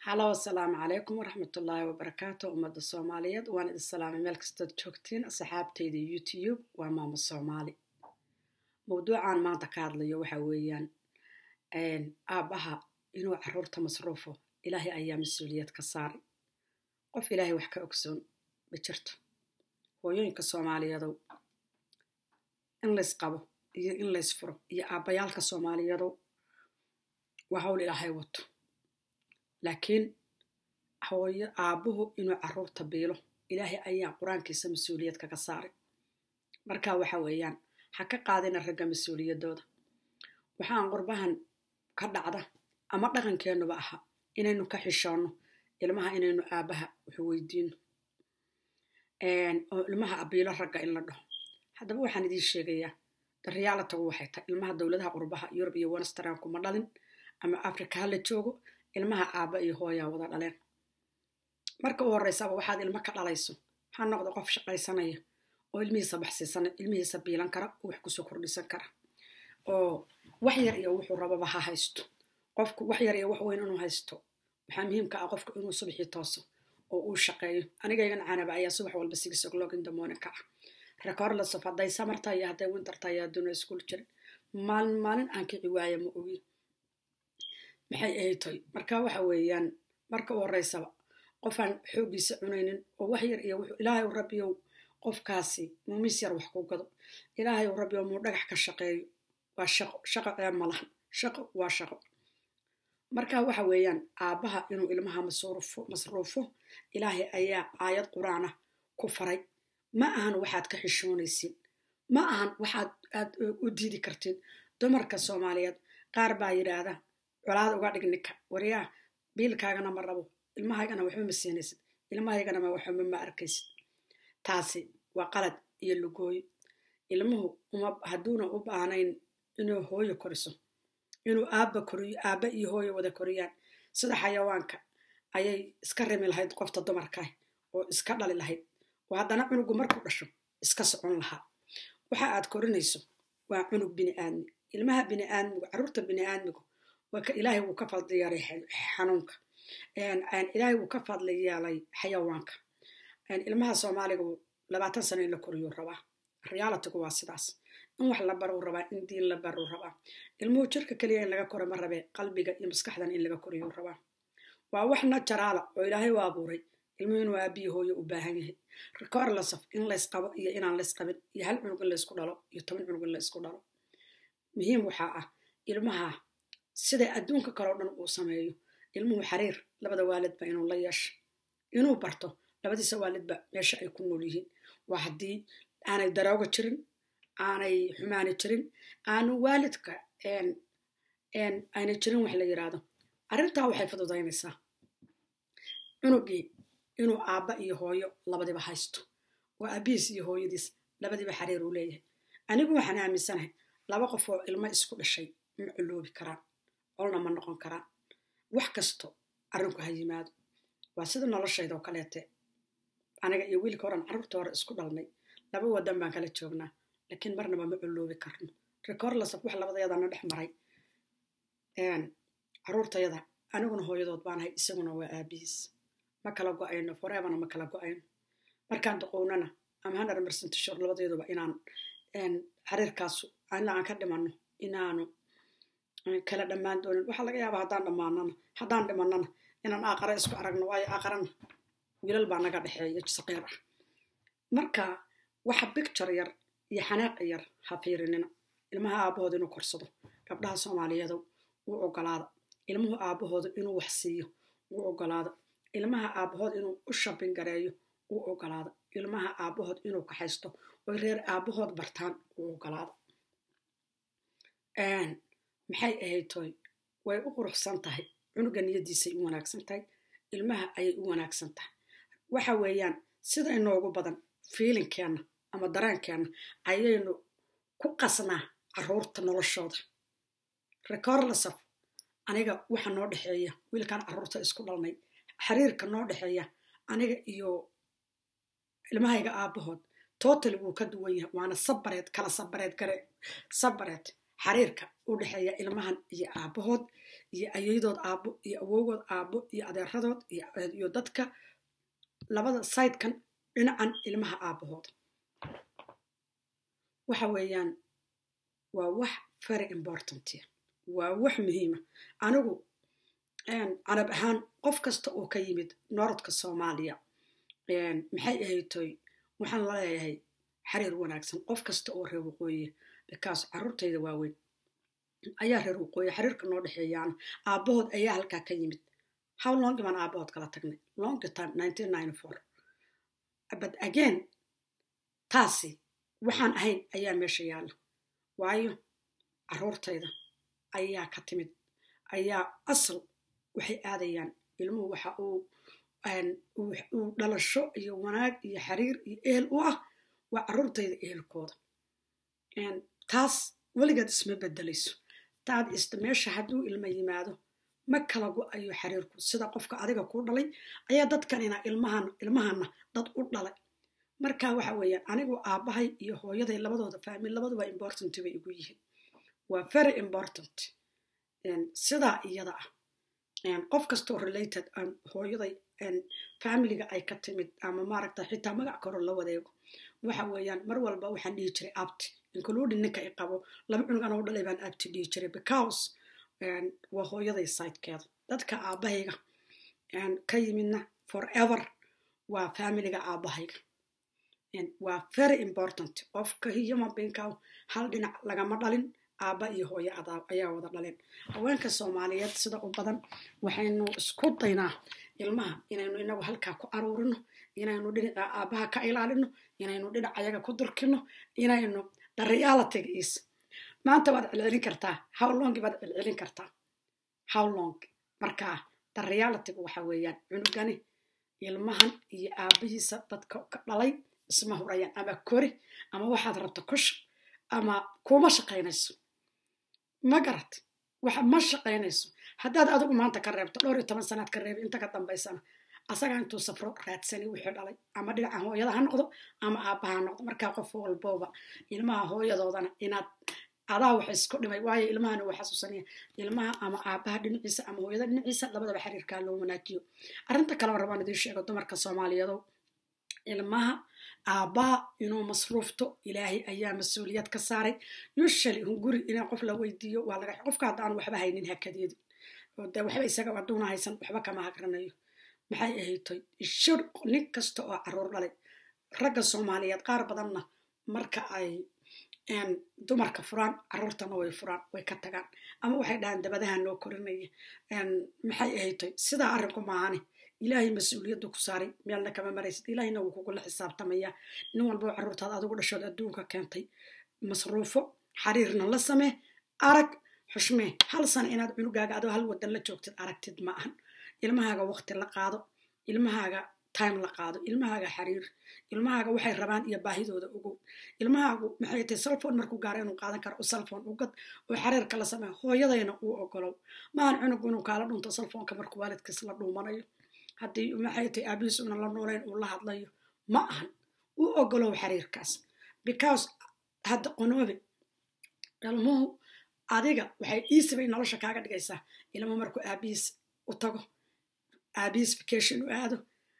halo asalaamu calaykum waraxmatullaahi wabarakaatu ummadda soomaaliyeed waan idin salaamay meel kastood joogtiin asxaabtayda youtube waa maamo soomaali mawduucan maanta ka hadlayo waxa weeyaan aabbaha inuu caruurta masruufo ilaahay ayaa mas-uuliyad ka saaray qof ilaahay wax ka ogsoon ma jirto hooyooyinka soomaaliyeedow in lays qabo iyo in lays furo iyo aabbayaalka soomaaliyeedow waa hawl ilaahay wato laakiin hooyo aabbuhu inuu caruurta biilo ilaahay ayaa qur-aankiisa mas-uuliyad kaga saaray marka waxa weeyaan ha ka qaadina ragga mas-uuliyaddooda waxaan qurbahan ka dhacda ama dhaqankeennuba aha inaynu ka xishoonno ilmaha inaynu aabbaha wax weydiino oo ilmaha abiilo ragga in la dhaho haddaba waxaan idiin sheegayaa dariyaalatagu waxay tahay ilmaha dowladaha qurbaha yurub iyo western kuma dhalin ama africa ha la joogo ilmaha aabba iyo hooyaa wada dhaleen marka u horreysaba waxaad ilmo ka dhalayso ha noqdo qof shaqaysanaya oo ilmihiisa baxsiisan ilmihiisa biilan kara oo wax kusoo kordhisan kara oo wax yar iyo wuxuu rababa ha haysto qofku wax yar iyo wax weyn inuu haysto waxaa muhiimka ah qofku inuu subaxii tooso oo uu shaqeeyo anigaygan canaba ayaa subax walba six o'clock in the morning ka ah recordsaf hadday samarta iyo hadday winterta iyo adduuna iskuul jirin maalin maalin aan kici waaya ma ogi maxay ahaytoy marka waxa weeyaan marka u horreysaba qofaan xooggiisa cunaynin oo wax yar iyo wuxuu ilaahay u rabbiyow qofkaasi muu mis yar wax ku gado ilaahay u rabbiyow muu dhagax ka shaqeeyo waa shaqo shaqo ee malahan shaqo waa shaqo marka waxa weeyaan aabbaha inuu ilmaha masruufo masruufo ilaahay ayaa aayad qur-aan ah ku faray ma ahan waxaad ka xishoonaysin ma ahan waxaad aad u diidi kartiin dumarka soomaaliyeed qaar baa yidhaahda colaad uga dhig ninka waryaa biilkaagana ma rabo ilmahaygana waxba ma siinaysid ilmahaygana ma waxba ma arkaysid taasi waa qalad iyo lugooyo ilmuhu uma hadduuna u baahnayn inuu hooyo koriso inuu aabba koriyo aabba iyo hooyo wada koriyaan sida xayawaanka ayay iska rimi lahayd qofta dumarkaah oo iska dhali lahayd oo haddana cunugu markuu dhasho iska socon lahaa waxa aad korinayso waa cunug biniaadmi ilmaha biniaadmigu carruurta biniaadmigu ilaahay wuu ka fadli yeelay xanuunka ilaahay wuu ka fadli yeelay xayawaanka ilmaha soomaaliga labaatan sano in la koriyuu rabaa realitigu waa sidaas in wax la baruu rabaa in diin la baruu rabaa ilmuhu jirka keliya in laga koro ma rabee qalbiga iyo maskaxdan in laga koriyuu rabaa waa wax najaraala oo ilaahay u abuuray ilmuhu inuu aabiyi hooyo u baahan yahay rikoor lasaf in lays qabo iyo inaan lays qabin iyo hal cunug in laysku dhalo iyo toban cunug in laysku dhalo muhiim waxaa ah ilmaha sida adduunka kaleo dhan uu sameeyo ilmuhu xariir labada waalidba inuu la yeesho inuu barto labadiisa waalidba meesha ay ku nool yihiin waa haddii aanay darooga jirin aanay xumaani jirin aanu waalidka aynay jirin wax la yiraahdo arrintaa waxay fududaynaysaa cunugii inuu aabba iyo hooyo labadiba haysto oo aabihiis iyo hooyadiis labadiba xariir uu leeyahay anigu waxaan aaminsanahay laba qof oo ilmo isku dhashay ma culoobi karaan olna ma noqon karaan wax kasto arrinku ha yimaado waa sida noloshayda oo kaleete aniga iyo wiilka horan carruurta hore isku dhalnay laba wadan baan kala joognaa laakiin marnaba ma culoobi karno recorlasaf wax labadayadana dhex maray carruurtayada aniguna hooyadood baanahay isaguna waa aabihiis ma kala go-ayno foreebana ma kala go-ayno markaan duqownana ama hundred percent shor labadeeduba inaan xariirkaasu ilaa aan ka dhimanno inaanu kala dhammaan doonin waxaa laga yaabaa haddaan dhammaanana haddaan dhimanana inaan aaqara isku aragno waayo aaqarana wiilal baa naga dhexeeya saqiir ah marka waxa bicture yar iyo xanaaqa yar ha fiirinina ilmaha aabbahooda inuu korsado gabdhaha soomaaliyeedu wuu ogolaada ilmuhu aabbahooda inuu wax siiyo wuu ogolaada ilmaha aabbahood inuu u shabin gareeyo wuu ogolaada ilmaha aabbahood inuu kaxaysto oy reer aabbahood bartaan wuu ogolaada maxay ahayd toy way u quruxsan tahay cunuga niyadiisay u wanaagsan tahay ilmaha ayay u wanaagsan tahay waxa weeyaan sida inoogu badan fiilinkeenna ama dareenkeenna ayaynu ku qasnaa carruurta noloshooda recorlasaf aniga waxa noo dhexeeya wiilkan carruurta isku dhalnay xiriirka noo dhexeeya aniga iyo ilmahayga aabbahood total wuu ka duwan yahay waana sabareed kala sabareed gare sabareed xiriirka u dhexeeya ilmahan iyo aabbahood iyo ayayadood aabbo iyo awowgood aabbo iyo adeeradood iyo dadka labada sidekan dhinacan ilmaha aabbahooda waxa weeyaan waa wax very important waa wax muhiima anigu carab ahaan qof kasta oo ka yimid norodka soomaaliya maxay ahaytoy waxaan la leeyahay xiriir wanaagsan qof kasta oo reer waqooyiya bikaas carruurtayda waaweyn ayaa reer waqooyi xiriirka noo dhexeeyaana aabbahood ayaa halkaa ka yimid how long baan aabbahood kala tagnay long time nineteen ninety four but again taasi waxaan ahayn ayaa meesha yaalla waayo carruurtayda ayaa ka timid ayaa asal waxay aadayaan ilmuhu waxa uu uu dhalasho iyo wanaag iyo xiriir iyo ehel u ah waa carruurtayda ehelkooda taas weligeed isma bedelayso taad ista meesha hadduu ilma yimaado ma kala go-ayo xiriirku sida qofka adiga kuu dhalay ayaa dadkanina ilmahan ilmahana dad u dhalay marka waxa weeyaan anigu aabbahay iyo hooyaday labadooda faamil labaduba important bay igu yihiin waa very important sidaa iyada ah qof kastoo related hooyaday familiga ay ka timid ama maaragta xitaa magac koro la wadeego waxa weeyaan mar walba waxaan dhihi jiray abti including ninka i qabo laba cunug anoo dhalay baan abti dhihi jiray because waa hooyaday sidekeeda dadka aabbahayga ka yimidna forever waa familiga aabbahayga waa very important qofka human beingka hal dhinac lagama dhalin aabba iyo hooyo ayaa wada dhaleen haweenka soomaaliyeed sida u badan waxaynu isku daynaa ilmaha inaynu inagu halkaa ku aruurino inaynu dhinaca aabbaha ka ilaalino inaynu dhinac ayaga ku durkino inaynu the reality is maanta waad celcelin kartaa how long baad celcelin kartaa how long markaa the realityga waxa weeyaan cunugani ilmahan iyo aabbihiisa dadka ka dhalay isma hurayaan ama kori ama waxaad rabta kush ama kuma shaqaynayso ma garat waxa ma shaqaynayso haddaad adigu maanta ka reebto dhowr iyo toban sanaad ka reebi inta ka dambaysana asagaa intuu safro raadsani wixii dhalay ama dhinaca hooyada ha noqdo ama aabbaha ha noqdo markaa qof walbooba ilmaha hooyadoodana inaad adaa wax isku dhimay waayo ilmahana waa xasuusanaya ilmaha ama aabbaha dhinaciisa ama hooyada dhinaciisa labadaba xiriirkaa loo wanaajiyo arrinta kaleo rabaan idiin sheego dumarka soomaaliyeedo ilmaha aabbaha inuu masruufto ilaahay ayaa mas-uuliyad ka saaray usually hunguri inaa qof la weydiiyo waa laga qofka haddaan waxba haynin hakadeedi de waxba isaga aduuna haysan waxba kama hagranayo maxay ahaytoy shir nin kasta oo caruur dhalay ragga soomaaliyeed qaar badanna marka ay dumarka furaan caruurtana way furaan way ka tagaan ama waxay dhahaan dabadaha noo korinaya maxay ahaytoy sidaa arrinku maahane ilaahay mas-uuliyaddu ku saaray meelna kama maraysid ilaahayna wuu kugula xisaabtamaya nin walbao carruurtaad adigu dhashood adduunka keentay masruufo xiriirna la samee arag xushmee hal sana inaad cunugaaga adoo hal wadan la joogtid aragtid ma ahan ilmahaaga waqti la qaado ilmahaaga time la qaado ilmahaaga xiriir ilmahaaga waxay rabaan iyo baahidooda ogow ilmahaagu maxay tahay salfon markuu gaaro inuu qaadan karo u salfon ugad oo xiriirka la sameeyo hooyadayna uu ogolow maahan cunug inuu kaala dhunto salfonka markuu waalidkiis la dhuumanayo haddii maxay tahay aabihiis una la noolayn uu la hadlayo ma ahan u ogolow xiriirkaas because hadda qonoobe ilmuhu adiga waxay iisibay nolosha kaaga dhigaysaa ilmo markuu aabihiis u tago aabihiis vacation u aado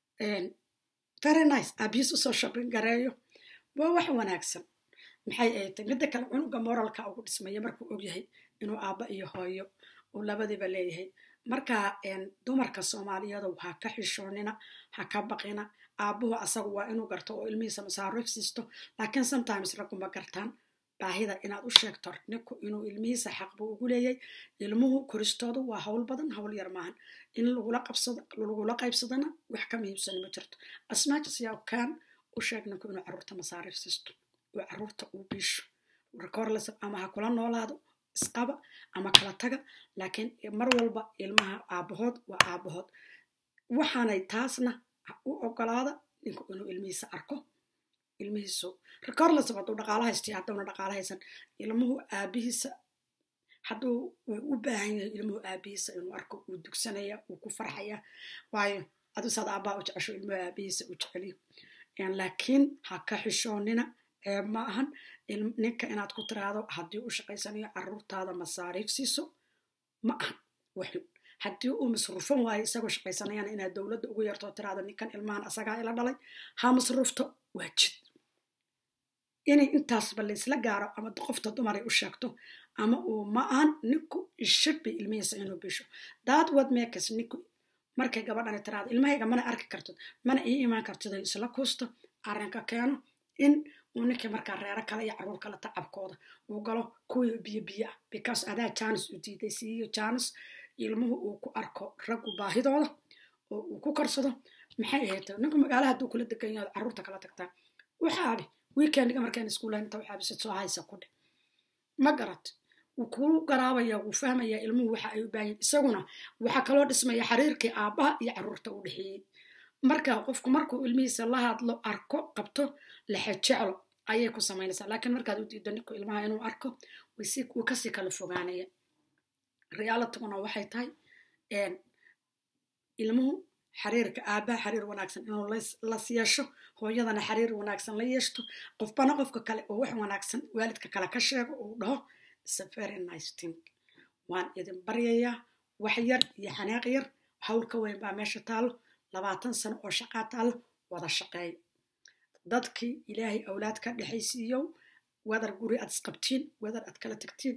very nice aabihiis usoo shopping gareeyo waa wax wanaagsan maxay ay tahay midda kale cunuga moralka ugu dhismaya markuu ogyahay inuu aabba iyo hooyo uu labadiiba leeyahay marka dumarka soomaaliyeedu ha ka xishoonina ha ka baqina aabbuhu asagu waa inuu garto oo ilmihiisa masaariif siisto laakiin sometimes ragguma gartaan baahida inaad u sheegto ninku inuu ilmihiisa xaq buu ugu leeyahay ilmuhu koristoodu waa hawl badan hawl yar maahan in lagula qaybsadana wax ka muhiimsani ma jirto asmaajis yaa kaan u sheeg ninku inuu carruurta masaariif siisto oo carruurta uu biisho rekorles ama ha kula noolaado isqaba ama kala taga laakiin mar walba ilmaha aabbahood waa aabbahood waxaanay taasna u ogolaada ninku inuu ilmihiisa arko ilmihiisu recorles hadduu dhaqaala haystay hadduuna dhaqaala haysan ilmuhu aabihiisa hadduu u baahan yahay ilmuhu aabihiisa inuu arko uu dugsanaya uu ku farxaya waayo aduu saad aabbaa u jecesho ilmuhu aabihiisa u jeceliyo laakiin ha ka xishoonina ceeb ma ahan ninka inaad ku tiraahdo haddii u shaqaysanayo caruurtaada masaariif siiso ma ahan waxun haddii uu masruufan waayo isagoo shaqaysanayana inaad dowladda ugu yartoo tiraahdo ninkan ilmahan asagaa ila dhalay ha masruufto waa jid inay intaasba laysla gaaro ama qofta dumaray u sheegto ama uu ma ahan ninku ishirbi ilmihiisa inuu bisho daad wad meekas ninku markay gabadhani tiraado ilmahayga mana arki kartid mana ii imaan kartid ay isla kuusto arrinka keeno in uu ninkii markaa reero kale iyo caruur kale tacabkooda uu galo kuwii biyo biyo ah because adaa jaanis u diiday siiyo jaanis ilmuhu uu ku arko raggu baahidooda oo uu ku korsado maxay ahayd ninku magaala hadduu kula degan yahay caruurta kala tagtaa waxaabi weekendiga markaan iskuulayn inta waxaabi soo haysa ku dheh ma garat wuu kuu garaabaya wuu fahmaya ilmuhu waxa ay u baahan isaguna waxaa kaloo dhismaya xiriirkii aabbaha iyo caruurta u dhexeeyey marka qofku markuu ilmihiisa la hadlo arko qabto lexejeclo ayay ku samaynaysaa laakiin markaad u diido ninku ilmaha inuu arko wuu kasii kala fogaanaya realitiguna waxay tahay ilmuhu xiriirka aabbaha xiriir wanaagsan inuu las yeesho hooyadana xiriir wanaagsan la yeeshto qofbana qofka kale oo wax wanaagsan waalidka kale ka sheego uu dhaho is a very nice thing waan idin baryayaa wax yar iyo xanaaq yar hawl ka weyn baa meesha taalo labaatan sano oo shaqaa taalo wada shaqeeya dadkii ilaahay awlaad ka dhexaysiiyow wadar guri aad isqabtiin wadar aad kala tagtiin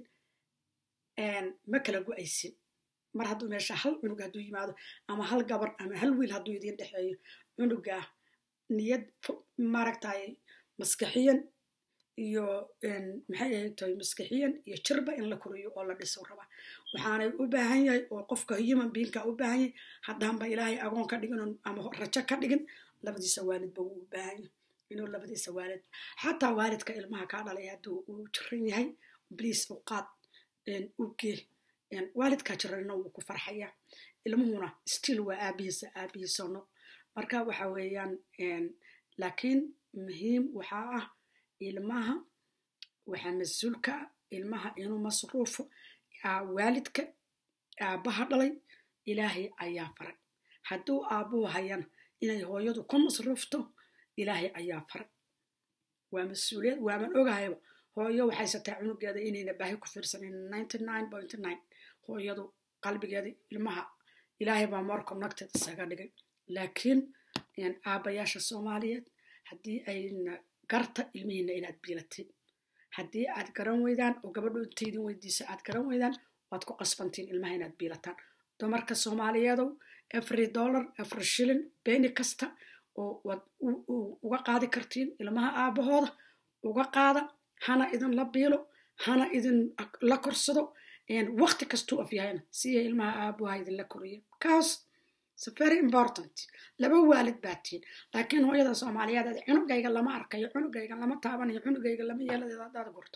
ma kala go-aysin mar hadduu meesha hal cunug hadduu yimaado ama hal gabar ama hal wiil hadduu idiin dhexeeyo cunugaa niyad maaragtay maskaxiyan iyo maxay ahayd tahay maskaxiyan iyo jirba in la koriyo oo la dhiso raba waxaanay u baahan yahay oo qofka human beingka u baahan yahay haddaanba ilaahay agoon ka dhigin ama rajo ka dhigin labadiisa waalidba wuu u baahan yahay inuu labadiisa waalid xataa waalidka ilmaha kaa dhalay hadduu uu jiran yahay bliis u qaad u gee waalidkaa jirana wuu ku farxaya ilmuhuna still waa aabihiisa aabihiisano marka waxa weeyaan laakiin muhiim waxaa ah ilmaha waxaa mas-uulka ah ilmaha inuu masruufo waalidka aabbaha dhalay ilaahay ayaa faray hadduu aabbuhu hayana inay hooyadu ku masruufto ilaahay ayaa faray waa mas-uuliyad waaman ogahayba hooyo waxaysataa cunugeeda inayna baahi ku fiirsanin ninety nine point nine hooyadu qalbigeeda ilmaha ilaahay baa more connected isaga dhigay laakiin aabbayaasha soomaaliyeed haddii ayna garta ilmihiina inaad biilatiin haddii aad garan weydaan oo gabadho intaydin weydiisa aad garan weydaan waad ku qasbantiin ilmaha inaad biilataan dumarka soomaaliyeedow every dollar every shilling beeni kasta oo waad uga qaadi kartiin ilmaha aabahooda uga qaada hana idin la biilo hana idin la korsado wakti kastuu af yahayna siya ilmaha aabuha idinla koriya kaas very important laba waalid baatiin laakiin hooyada soomaaliyeed ad cunugayga lama arkayo cunugayga lama taabanayo cunugayga lama yeeladeeda hadaad gurto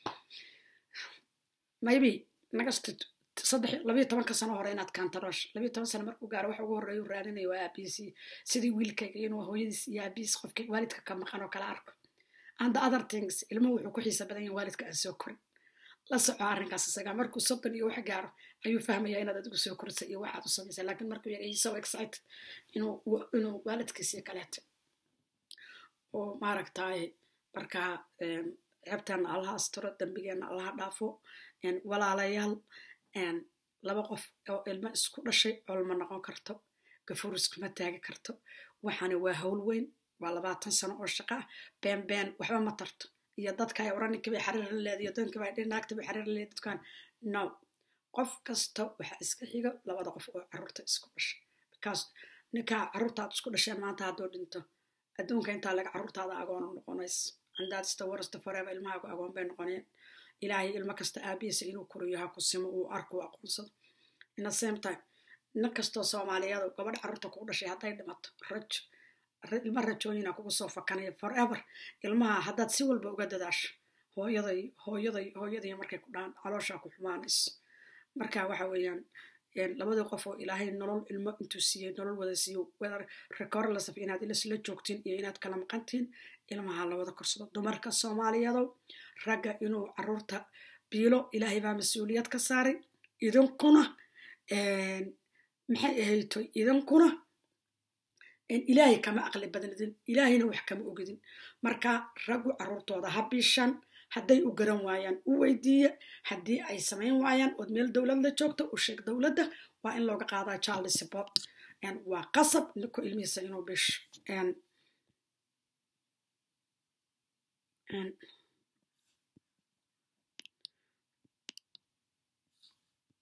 maybe nagasta saddex labayo tobanka sano hore inaad kaantaroosh labayo toban sano markuu gaaro waxa ugu horreeya u raadinayo waa aabihiisii sidii wiilkayga inuu hooyadiis iyo aabihiis qofka waalidka ka maqan oo kala arko and the other things ilmuhu wuxuu ku xiisa badan yahay waalidka aan soo korin la soco arrinkaas isaga markuu soddon iyo wax gaaro ayuu fahmayaa inaad adigu soo korisa iyo waxaad u samaysa laakiin markuu yahay so excited inuu inuu waalidkiisii kaleeto oo maaragtay markaa ceebteena allaha asturo dembigeena allaha dhaafo walaalayaal laba qof oo ilmo isku dhashay colma noqon karto gafuur iskuma taagi karto waxaana waa howl weyn waa labaatan sano oo shaqa ah been been waxba ma tarto iyo dadka ay oran ninkii bay xariir la leeday iyo dadkii bay naagta bay xariir la leeday dadkan no qof kasta waxaa iska xiga labada qof oo carruurta isku dhashay because ninkaa carruurtaad isku dhasheen maanta hadduu dhinto adduunka intaa laga carruurtaada agoon u noqonays and that's the worst forever ilmahaagu agoon bay noqoneen ilaahay ilmo kasta aabihiisa inuu koriyo ha ku simo uu arku aqoonsado in the same time nin kastoo soomaaliyadu gabadh carruurta kugu dhashay hadday dhimato rajo ilma rajooyina kugu soo fakanaya forever ilmaha haddaad si walba uga dadaasho hooyaday hooyaday hooyaday markay ku dhahan calooshaa ku xumaanayso marka waxa weeyaan labadii qof oo ilaahay nolol ilmo intuu siiyey nolol wada siiyo whether recordless of inaad ilasla joogtiin iyo inaad kala maqantiin ilmaha la wada korsado dumarka soomaaliyadow ragga inuu carruurta biilo ilaahay baa mas-uuliyad ka saaray idinkuna maxay ahayto idinkuna ilaahay kama aqli badnidin ilaahayna wax kama ogidin marka raggu carruurtooda ha biishan hadday u garan waayaan u weydiiya haddii ay samayn waayaan ood meel dowlad la joogto u sheeg dowladda waa in looga qaadaa child support waa qasab ninku ilmihiisa inuu bisho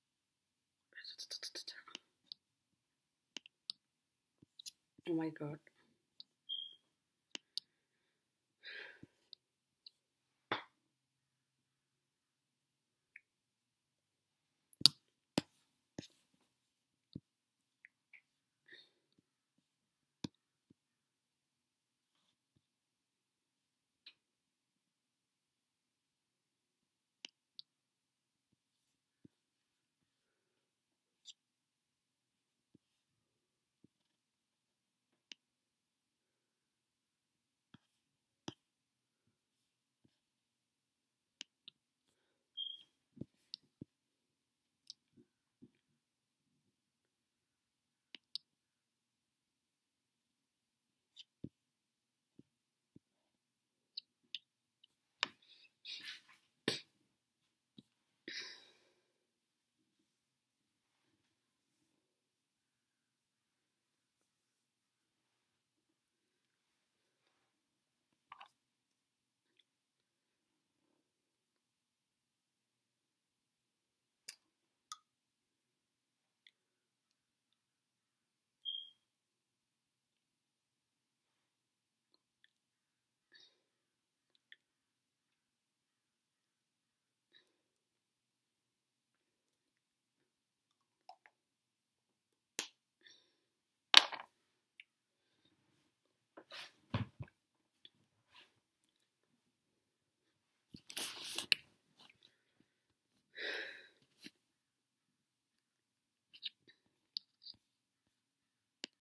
oh my god